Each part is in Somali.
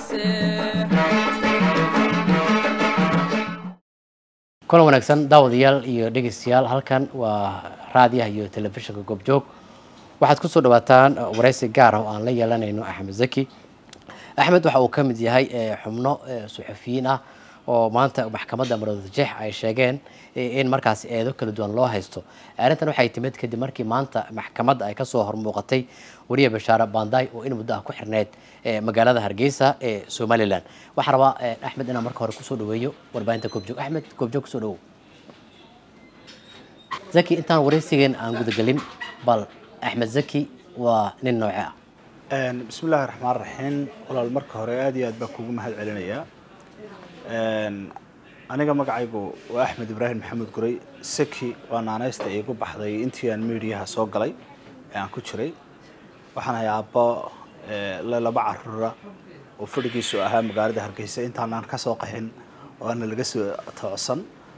mise kulan wanaagsan daawadayaal iyo dhegeystayaal halkan waa raadiyaha iyo telefishinka goobjoog waxaad kusoo dhawaataan wareysi gaar ah oo aan la yeelanayno axmed zaki axmed waxa uu ka mid yahay xubno suxufiyiin ah oo maanta maxkamadda maroodijeex ay sheegeen in markaas eedo kala duwan loo haysto arrintan waxay timid kadib markii maanta maxkamadda ay kasoo hormuuqatay wariye bashaare banday oo in muddo ah ku xirneyd magaalada hargeysa ee somalilan waxaa rabaa axmed inaan marka hore kusoo dhaweeyo warbaahinta goobjoog axmed goobjoog kusoo dhawow zaki intaan wareysigeen aan gudagelin bal axmed zaki waa nin nooce ah bismi illaahi raxmaan raxiim walaal marka hore aada iyo aad baan kugu mahad celinayaa aniga magacaygu waa axmed ibraahim maxamed guray saki waa naanaysta iigu baxday intii aan miidiyaha soo galay ee aan ku jiray waxaan ahay aabbo le laba caruura oo fadhigiisu ahaa magaalada hargeysa intaanaan ka soo qaxin oo aana laga soo toocsan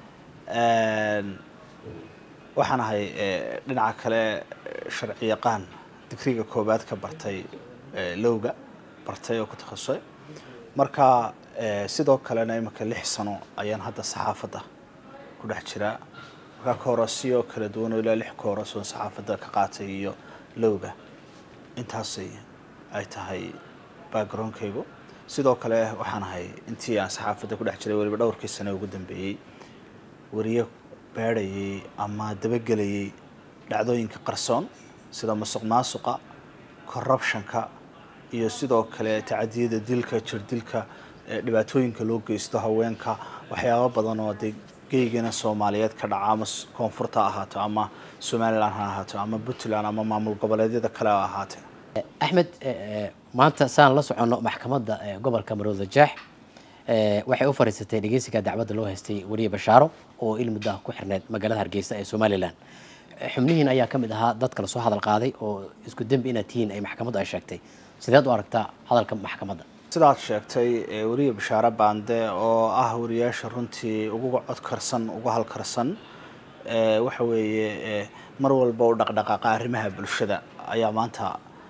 waxaan ahay dhinaca kale sharci yaqaan digriga koowaad ka bartay lowga bartay oo ku takhasusay marka sidoo kalena iminka lix sano ayaan hadda saxaafadda ku dhex jiraa markaa koorasyo kala duwan oo ilaa lix kooras oo saxaafadda ka qaatay iyo lowga intaasay ay tahay backgroundkaygu sidoo kale waxaan ahay intii aan saxaafadda ku dhex jiray weliba dhowrkii sane ugu dambeeyey wariye baadhayay ama dabagelayay dhacdooyinka qarsoon sida musuq maasuqa corruptionka iyo sidoo kale tacadiyada dilka jirdilka dhibaatooyinka loo geysto haweenka waxyaabo badan oo de geygana soomaaliyeed ka dhaca ama koonfurta ha ahaato ama somalilan ha ahaato ama puntland ama maamul goboleedyada kale ha ahaatee axmed maanta saan la soconno maxkamadda gobolka maroodijeex waxay u fariisatay dhegeysiga dacwadda loo haystay wariye bashaaro oo il muddo ah ku xirneyd magaalada hargeysa ee somalilan xubnihiin ayaa ka mid ahaa dadka lasoo hadal qaaday oo isku dembi inaad tihiin ay maxkamaddu ay sheegtay sideed u aragtaa hadalka maxkamadda sidaad sheegtay wariye bashaare baande oo ah wariyaasha runtii ugu codkarsan ugu halkarsan waxa weeye mar walba u dhaqdhaqaaqa arrimaha bulshada ayaa maanta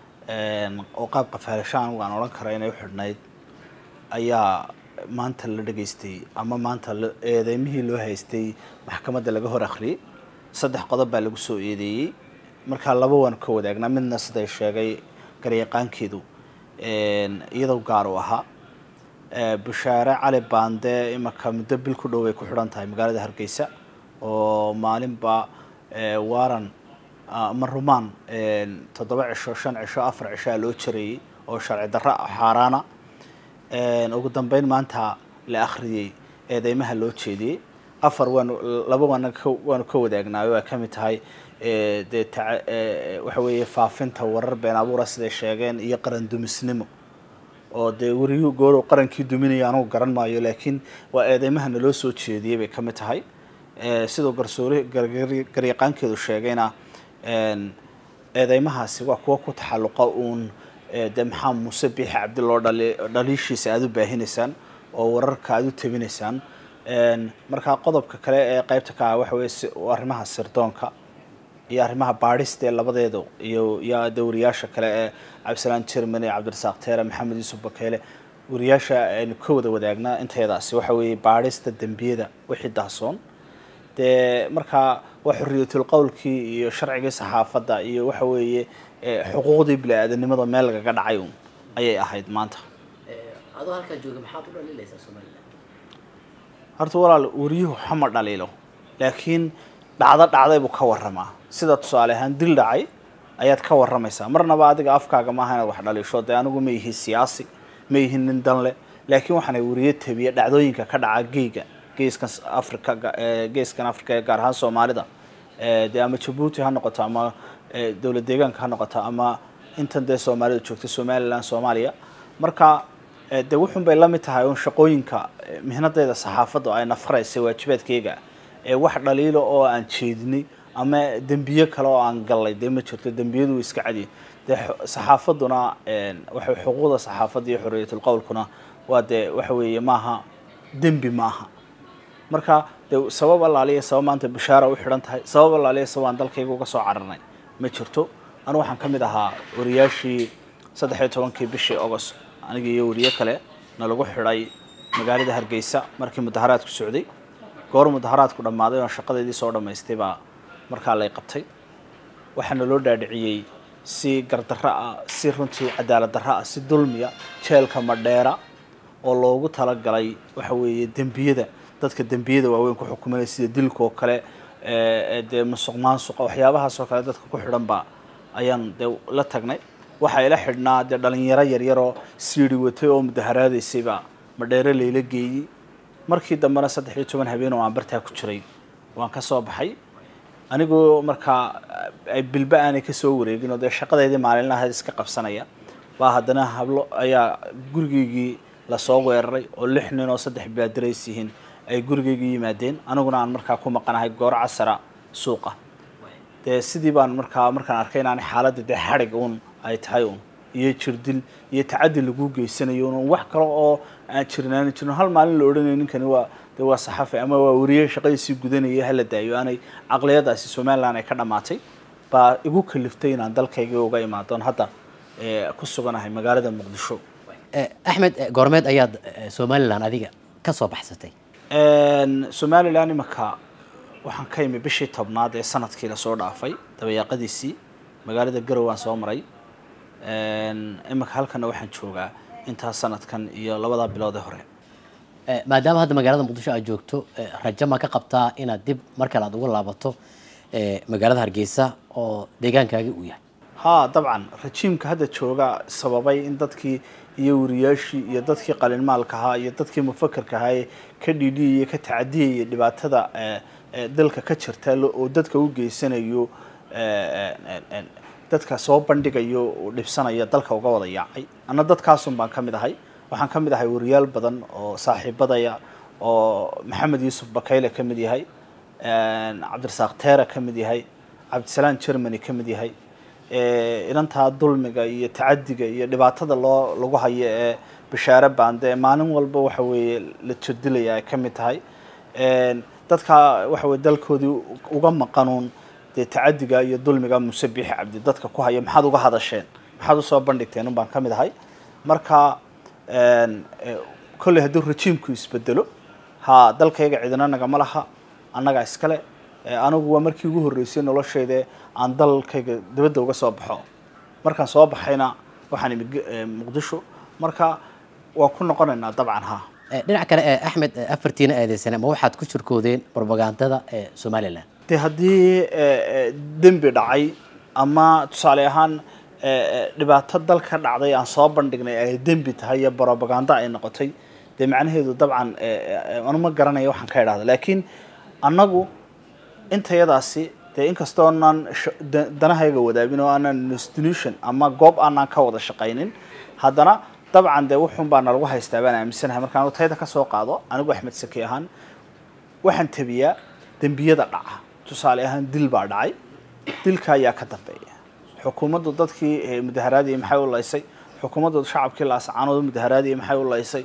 oo qaab qafaalashaan aan odhan kara inay u xidhnayd ayaa maanta la dhegaystay ama maanta eedeymihii loo haystay maxkamadda laga hor akhriyey saddex qodob baa lagu soo eedeeyey markaa laba waan ka wadaagnaa midna siday sheegay garyaqaankeedu iyadoo gaar u ahaa bashaare cali baande imanka muddo bil ku dhow ay ku xidhan tahay magaalada hargeysa oo maalinba waran ama rumaan toddoba cisho shan cisho afar cishoa loo jarayey oo sharci darro xaaraana ugu dambeyn maanta la akhriyey eedeymaha loo jeediyey afar waanu laba waana waanu ka wadaagnaayo waa ka mid tahay dee waxa weeye faafinta warar been abuura siday sheegeen iyo qaran dumisnimo oo dee wariyuhu goor qarankii duminaya anugu garan maayo laakiin waa eedeymaha naloo soo jeediyey bay ka mid tahay sidoo garsoore garyaqaankeedu sheegayna eedeymahaasi waa kuwa ku taxalluqa uun dee maxaa muuse biixi cabdi loo dhali dhaliishiisa aada u baahinaysaan oo wararka aada u tabinaysaan markaa qodobka kale ee qeybta ka ah waxa weye arrimaha sirdoonka iyo arrimaha baadhista ee labadeedu iyo iyo de wariyaasha kale ee cabdisalaan jermany cabdirasaaq teere maxamed yuusuf bakeele wariyaasha aynu ka wada wadaagnaa inteedaasi waxa weeye baadhista dembiyada wixii dahsoon dee markaa waa xoriyatul qowlkii iyo sharcigii saxaafadda iyo waxa weeye xuquuqdii bini-aadanimada meel lagaga dhacay un ayay ahayd maanta adoo halkaa jooga maxaad u dhaliilaysaa somalilan horta walaal wariyuhu xama dhaliilo laakiin dhacdo dhacday buu ka warramaa sida tusaale ahaan dil dhacay ayaad ka warramaysaa marnaba adiga afkaaga maaha inaad wax dhaliisho dee anigu ma ihi siyaasi ma ihi nin dan leh laakiin waxaana wariye tabiya dhacdooyinka ka dhaca geyga geeskan africa geeskan africa ee gaar ahaan soomaalida dee ama jabuuti ha noqoto ama dowlad deegaanka ha noqoto ama intan dee soomaalida joogta somalilan soomaaliya marka de wuxun bay la mid tahay un shaqooyinka mihnadeeda saxaafadda ay nafaraysa waajibaadkeyga ee wax dhaliilo oo aan jeedinay ama dembiye kale oo aan gallay dee ma jirto dembiyadu way iska cadiyin dee saxaafadduna waxa xuquuqda saxaafadda iyo xorriyatul qowlkuna waa dee waxa weeye maaha dembi maaha marka de sabab allaaliya sabab maanta bashaara u xidhan tahay sabab allaaliya sabab aan dalkayga uga soo cararnay ma jirto anu waxaan ka mid ahaa wariyaashii saddex iyo tobankii bishii agost aniga iyo wariye kale na lagu xidhay magaalada hargeysa markii mudaharaadku socday goor mudaharaadku dhammaaday oo shaqadeedii soo dhammaystay baa markaa lay qabtay waxaana loo dhaadhiciyey si gardarro ah si runtii cadaalad darro ah si dulmiya jeelka madheera oo loogu talagalay waxa weeye dembiyada dadka dembiyada waaweyn ku xukumanaya sida dilka oo kale dee musuq maasuqa waxyaabahaas oo kale dadka ku xidhan baa ayaan dee la tagnay waxaa ila xidhnaa dee dhalinyaro yaryaroo siiri watay oo mudaharaadaysay baa madheere layla geeyey markii dambena saddex iyo toban habeen oo aan bartaa ku jiray waan ka soo baxay anigoo markaa ay bilba aanay kasoo wareegin oo dee shaqadeydii maalinlahayd iska qabsanaya baa haddana hablo ayaa gurigeygii lasoo weeraray oo lix nin oo saddex baadirays yihiin ay gurigeygii yimaadeen aniguna aan markaa ku maqanahay goor casara suuqa dee sidii baan markaa markaan arkay inaan xaaladda dee xadhig uun ay tahay un iyo jirdil iyo tacadi lagu geysanayo un wax kale oo aan jirnaan jirin hal maalin la odhanayo ninkani waa de waa saxafi ama waa wariye shaqadiisii gudanaya hala daayo aanay caqliyadaasi somaliland ay ka dhammaatay baa igu kaliftay inaan dalkayga uga imaadon hadda ku suganahay magaalada muqdisho axmed goormeed ayaad somalilan adiga ka soo baxsatay somalilan imaka waxaan ka imi bishii tobnaad ee sanadkii lasoo dhaafay dabayaaqadiisii magaalada garow aan soo maray imika halkana waxaan joogaa intaa sanadkan iyo labadaa bilood ee hore maadaama hadda magaalada muqdisho aad joogto rajo ma ka qabtaa inaad dib mar kale aad ugu laabato magaalada hargeysa oo deegaankaagi uu yahay ha dabcan rajiimka hadda jooga sababay in dadkii iyo wariyaashii iyo dadkii qalinmaalka ahaa iyo dadkii mufakerka ahaa ee ka dhiidhiyaya ka tacadiyaya dhibaatada dalka ka jirta oo dadka u geysanayo dadka soo bandhigayo oo dhibsanaya dalka uga wada yaacay anna dadkaasun baan ka mid ahay waxaan ka mid ahay wariyaal badan oo saaxiibadaya oo maxamed yuusuf bakayle ka mid yahay cabdirasaaq teera ka mid yahay cabdisalaan germany ka mid yahay inantaa dulmiga iyo tacadiga iyo dhibaatada loo lagu hayo ee bashaare baande maalin walba waxa weeye la jirdilaya ay ka mid tahay dadka waxa weye dalkoodii uga maqanuun dee tacadiga iyo dulmiga muse biixi cabdi dadka ku haya maxaad uga hadasheen maxaad usoo bandhigteen un baan ka mid ahay marka kolley hadduu rajiimku isbedelo ha dalkayga cidina nagama laha annagaa iskale anigu waa markii ugu horreysay noloshayda aan dalkayga dibadda uga soo baxo markaan soo baxayna waxaan imi muqdisho marka waan ku noqonaynaa dabcan ha dhinac kale axmed afartiina eedeysane ma waxaad ku shirkoodeen propagandada ee somalilan de haddii dembi dhacay ama tusaale ahaan dhibaato dalka dhacday aan soo bandhignay ay dembi tahay iyo propaganda ay noqotay dee macnaheedu dabcan anu ma garanaya waxaan ka idhahda laakiin annagu intayadaasi dee inkastoo aanaan danahayga wadaagin oo aanaan institution ama goob aanaan ka wada shaqaynin haddana dabcan dee wuxun baa nalagu haystaa baan aaminsanahay markaan tayda ka soo qaado anigu axmed saki ahaan waxaan tabiyaa dembiyada dhaca tusaale ahaan dil baa dhacay dilka ayaa ka dambeeya xukuumaddu dadkii mudaharaadiyay maxay u laysay xukuumaddu shacabkii laascaanood mudaharaadiyay maxay u laysay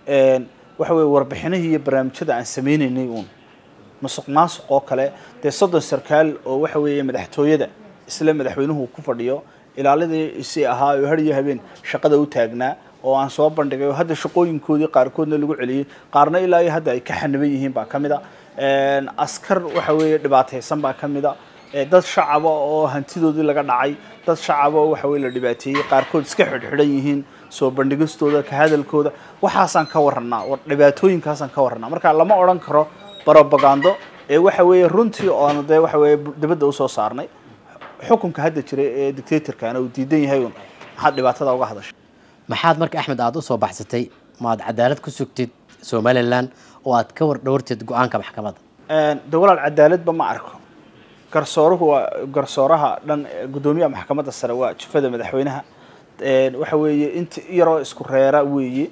waxa weye warbixinihii iyo barnaamijyada aan sameynaynay uun musuq maasuq oo kale dee soddon sarkaal oo waxa weeye madaxtooyada isla madaxweynuhu ku fadhiyo ilaaladii isi ahaa oo har iyo habeen shaqada u taagnaa oo aan soo bandhigay oo hadda shaqooyinkoodii qaarkoodna lagu celiyey qaarna ilaa iyo hadda ay ka xaniban yihiin baa ka mid a askar waxa weeye dhibaataysan baa ka mid a dad shacaba oo hantidoodii laga dhacay dad shacaba oo waxa weye la dhibaateeyey qaarkood iska xidhxidhan yihiin soo bandhigistooda ka hadalkooda waxaasaan ka warranaa dhibaatooyinkaasaan ka warranaa marka lama odhan karo propagando ee waxa weeye runtii oonu dee waxa weeye dibadda usoo saarnay xukunka hadda jira ee dictatorkana uu diidan yahay un maxaad dhibaatada uga hadashay maxaad marka axmed aada usoo baxsatay maad cadaalad ku sugtid somalilan oo aad ka war dhowrtid go-aanka maxkamadda de walaal cadaaladba ma arko garsooruhu waa garsooraha dhan guddoomiyaha maxkamadda sare waa jufada madaxweynaha waxa weeye inta yaroo isku reera weeye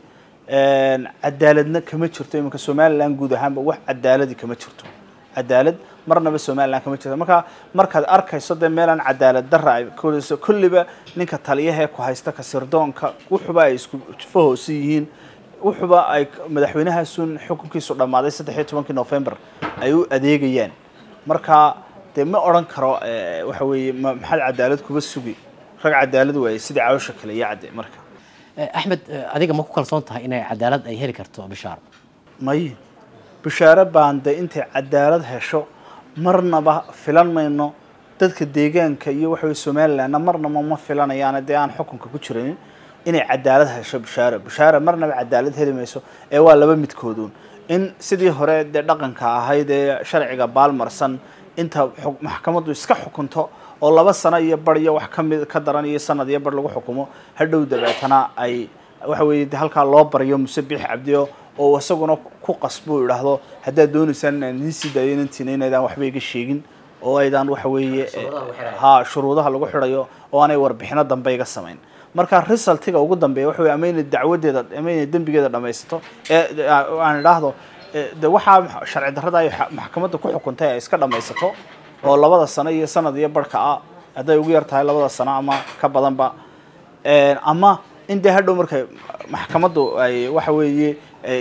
cadaaladna kama jirto iminka somalilan guud ahaanba wax cadaaladi kama jirto cadaalad marnaba somalilan kama jirto marka markaad arkayso dee meelaan cadaalad dara ay kolayso kulliba ninka taliyahee ku haysta kasirdoonka wuxuba ay isku jufo hoose yihiin wuxuba ay madaxweynahaasun xukunkiisu dhammaaday saddex iyo tobankii november ay u adeegayaan marka dee ma odhan karo waxa weeye maxaad cadaalad kuba sugi rag cadaalad waaye sidii cawsha kale iyo cadde marka axmed adiga ma ku kalsoon tahay inay cadaalad ay heli karto bishaaro may bishaaro baande intay cadaalad hesho marnaba filan mayno dadka deegaanka iyo waxa weye somalilandna marnaba ma filanayaana dee aan xukunka ku jiranin inay cadaalad hesho bishaaro bishaaro marnaba cadaalad heli mayso ee waa laba midkooduun in sidii hore dee dhaqanka ahayd ee sharciga baalmarsan inta maxkamaddu iska xukunto oo laba sano iyo bar iyo wax kamid ka daran iyo sanad iyo bar lagu xukumo hadhow dabeetana ay waxa weeye de halkaa loo baryo musabix cabdiyo oo isaguna ku qasbo idhaahdo haddaad dooneysaan inaan idiin sii daayo inantiina inaydaan waxba iga sheegin oo aydaan waxa weeye ha shuruudaha lagu xidhayo oo aanay warbixino dambe iga samayn marka resultiga ugu dambeeya waxa weye ama inay dacwadeeda ama inay dembigeeda dhamaysato ee aan idhaahdo de waxaa sharci darrada ay maxkamadda ku xukuntay ay iska dhamaysato oo labada sano iyo sanad iyo barhka ah hadday ugu yar tahay labada sano ama ka badanba ama in dee hadhow markay maxkamaddu ay waxa weeye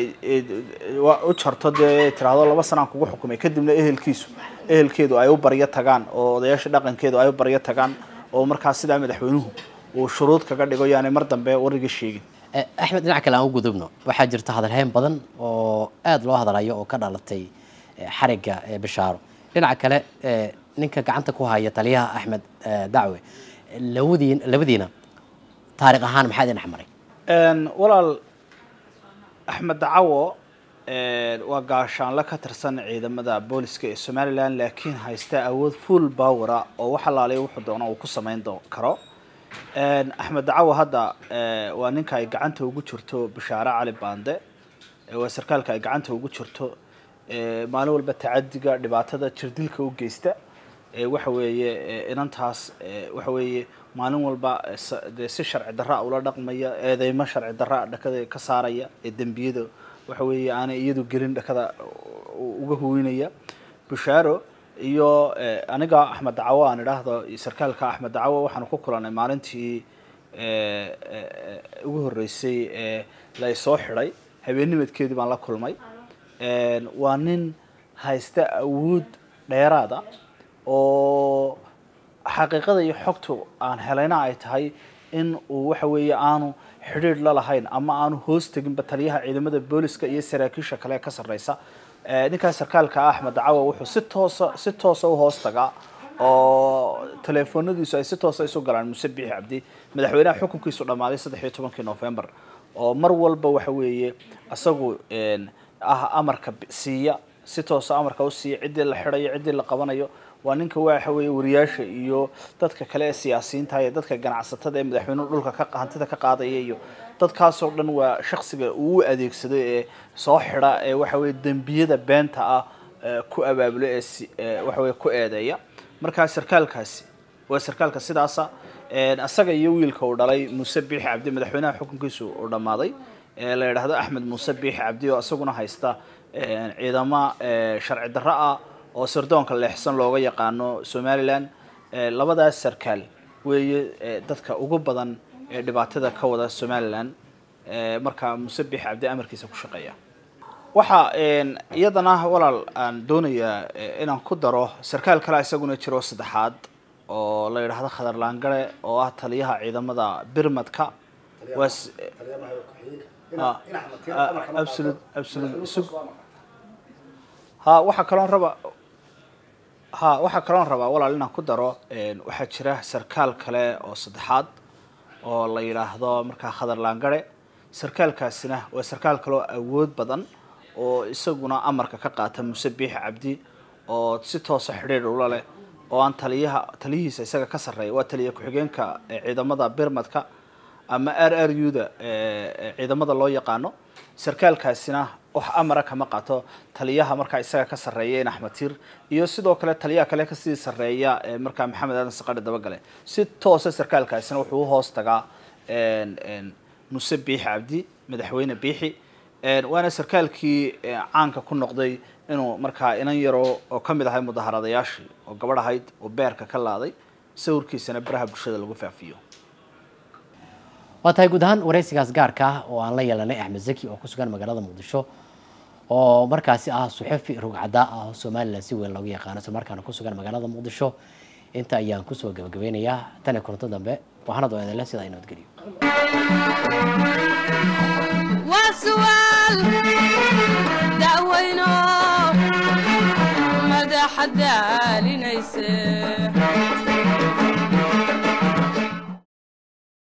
u jarto dee tiraahdo laba sanaan kugu xukumay kadibna ehelkiisu ehelkeedu ay u baryo tagaan oo odayaasha dhaqankeedu ay u baryo tagaan oo markaas sidaa madaxweynuhu uu shuruud kaga dhigo yaanay mar dambe wariga sheegin axmed dhinac kale aan u gudubno waxaa jirta hadalhayn badan oo aada loo hadalayo oo ka dhalatay xarigga bishaaro dhinaca kale ninka gacanta ku haya taliyaha axmed dacwe labadiin labadiina taariikh ahaan maxaa idin dhexmaray walaal axmed dacawo waa gaashaanle ka tirsan ciidamada booliska ee somaliland laakiin haysta awood full bowera oo wax alaaliya wuxuu doono uu ku samayn karo axmed dacawo hadda waa ninka ay gacanta ugu jirto bishaare cali bande waa sarkaalka ay gacanta ugu jirto maalin walba tacadiga dhibaatada jirdilka u geysta waxa weeye inantaas waxa weeye maalin walba dee si sharci darra ula dhaqmaya eedeymo sharci darra dhakada ka saaraya ee dembiyada waxa weeye aanay iyadu gelin dhakada uga huwinaya bishaaro iyo aniga axmed dacawo aan idhaahdo sarkaalka axmed dacawo waxaanu ku kulanay maalintii ugu horreysay ee la soo xidhay habeennimadkeedii baan la kulmay waa nin haysta awood dheeraada oo xaqiiqada iyo xogtu aan helayna ay tahay in uu waxa weeye aanu xidhiidh la lahayn ama aanu hoos teginba taliyaha ciidamada booliska iyo saraakiisha kale ee ka sarreysa ninkaas sarkaalka ah axmed dacawa wuxuu si toosa si toosa u hoos tagaa oo teleefoonadiisu ay si toosa isu galaan muse bixi cabdi madaxweynaha xukunkiisu dhammaaday saddex iyo tobankii november oo mar walba waxa weeye isagu ah amarka siiya si toosa amarka u siiya ciddii la xidhayo ciddii la qabanayo waa ninka waxa weeye wariyaasha iyo dadka kale ee siyaasiyiinta iyo dadka ganacsatada ee madaxweynuhu dhulka ka hantida ka qaadaya iyo dadkaasoo dhan waa shaksiga uu u adeegsado ee soo xidha ee waxa weye dembiyada beenta ah ku abaabulo ee waxa weye ku eedeeya markaa sarkaalkaasi waa sarkaalka sidaasa isaga iyo wiilka uu dhalay muuse biixi cabdi madaxweynaha xukunkiisu uu dhammaaday la yidhaahdo axmed muuse biixi cabdi oo isaguna haysta ciidamo sharci darro ah oo sirdoonka leexsan looga yaqaano somaliland labadaas sarkaal weeye dadka ugu badan ee dhibaatada ka wada somaliland markaa muuse biixi cabdi amarkiisa ku shaqeeya waxaa iyadana walaal aan doonayaa inaan ku daro sarkaal kale isaguna jiro saddexaad oo la yidhaahdo khadar laangare oo ah taliyaha ciidamada birmadka waa absolute absolute sug ha waxaa kaloon raba ha waxaa kaloon rabaa walaal inaan ku daro waxaa jira sarkaal kale oo saddexaad oo la yidhaahdo markaa khadar laangare sarkaalkaasina waa sarkaal kaloo awood badan oo isaguna amarka ka qaata muse biixi cabdi oo si toosa xidhiidh ula leh oo aan taliyaha taliyihiisa isaga ka sarreeya waa taliya ku-xigeenka ciidamada birmadka ama r r u da ciidamada loo yaqaano sarkaalkaasina wax amara kama qaato taliyaha markaa isaga ka sarreeya in axmed tir iyo sidoo kale taliyaha kale kasii sarreeya markaa maxamed aadan saqadhi dabagale si toosa sarkaalkaasina wuxuu uhoos tagaa muse biixi cabdi madaxweyne biixi waana sarkaalkii caanka ku noqday inuu markaa inan yaro oo kamid ahay mudaharadayaashii oo gabadh ahayd oo beerka ka laaday sawirkiisana baraha bulshada lagu faafiyo waa tahay guud ahaan waraysigaas gaarka ah oo aan la yeelanay axmed zaki oo ku sugan magaalada muqdisho oo markaasi ah suxufi rugcada ah oo somalilan si weyn looga yaqaano isla markaana ku sugan magaalada muqdisho inta ayaan kusoo gabagabeynayaa tan iyo kulanto dambe waxaana doo idinle sidaa inoo geliyo waa su'aal da'weyno madaxa daalinayse